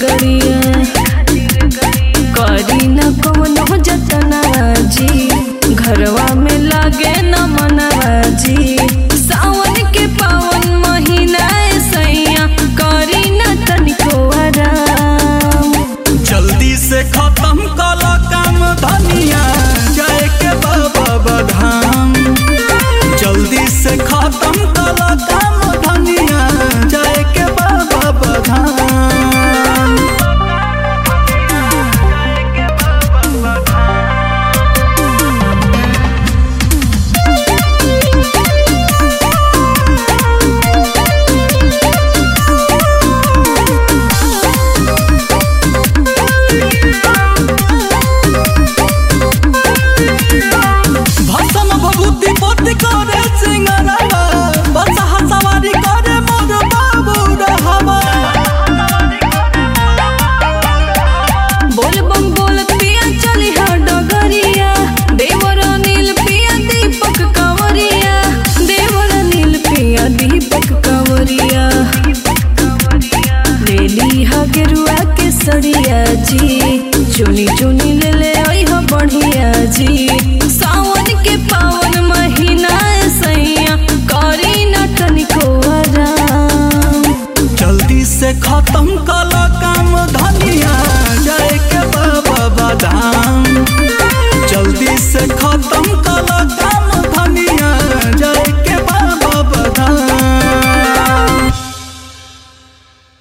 गड़िया करी न कवनो जतनवा जी घरवा में लागे न मनवा जी सावन के पावन महीना ए सैया करी न तनिको आराम जल्दी से खत्म कल काम धनिया जाए के बाबा बधाम जल्दी से खत्म कल काम धनिया जाए के बाबा बधाम भसम भभूति पोती करे सिंगरवा बसहा सवारी करे मोर बाबू रहवा बोल बम बोल पिया चली हा डगरिया देवर नील पिया दीपक कंवरिया देवर नील पिया दीपक कंवरिया ले ली हा गेरुआ के सड़िया जी चुनी चुनी ले ले आई हा बढ़िया जी सावन के पावन महीना ए सैया करी न तनिको आराम जल्दी से खत्म कल